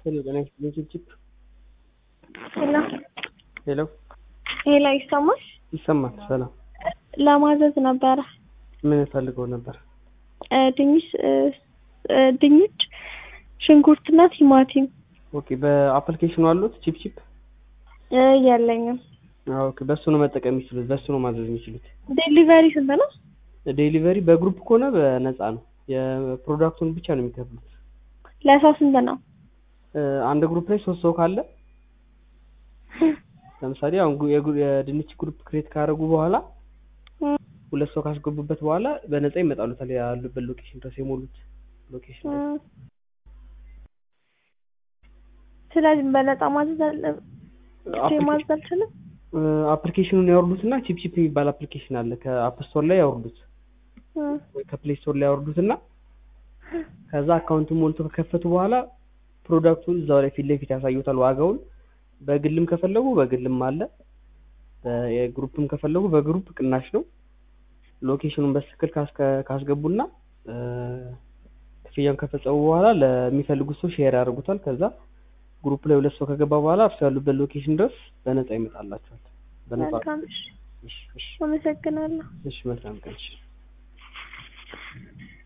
ሄሎ ጤና ይስጥልኝ ችፕችፕ ሄሎ ሄሎ ሄሎ ይሰማል? ይሰማል ሰላም ለማዘዝ ነበረ ምን ፈልገው ነበር እ ድንች እ እ ድንች ሽንኩርትና ቲማቲም ኦኬ በአፕሊኬሽኑ አሉት ቺፕቺፕ እ የለኝም ኦኬ በሱ ነው መጠቀም የሚችሉት በሱ ነው ማዘዝ የሚችሉት ዴሊቨሪ ስንት ነው? ዴሊቨሪ በግሩፕ ከሆነ በነፃ ነው የፕሮዳክቱን ብቻ ነው የሚከፍሉት ለሰው ስንት ነው? እ አንድ ግሩፕ ላይ ሶስት ሰው ካለ ለምሳሌ አሁን ጉ- የጉ- የድንች ግሩፕ ክሬት ካደረጉ በኋላ እ ሁለት ሰው ካስገቡበት በኋላ በነፃ ይመጣሉታል ያሉበት ሎኬሽን ድረስ የሞሉት ሎኬሽን እ ላይ ስለዚህ በነፃ ማዘዝ አለ ብቻ ማዘዝ አልችልም? አፕሊኬሽኑን ያወርዱትና ቺፕቺፕ የሚባል አፕሊኬሽን አለ ከአፕ ስቶር ላይ ያወርዱት እ ወይ ከፕሌይ ስቶር ላይ ያወርዱትና ከዛ አካውንቱን ሞልቶ ከከፈቱ በኋላ ፕሮዳክቱን እዛው ላይ ፊት ለፊት ያሳዩታል ዋጋውን በግልም ከፈለጉ በግልም አለ በ- የግሩፕም ከፈለጉ በግሩፕ ቅናሽ ነው ሎኬሽኑን በትክክል ካስከ- ካስገቡና እ፣ ክፍያውን ከፈጸሙ በኋላ ለሚፈልጉት ሰው ሼር ያደርጉታል ከዛ ግሩፕ ላይ ሁለት ሰው ከገባ በኋላ እርሱ ያሉበት ሎኬሽን ድረስ በነፃ ይመጣላቸዋል በነፃ መልካም እሺ እሺ እሺ አመሰግናለሁ እሺ መልካም ቀን እሺ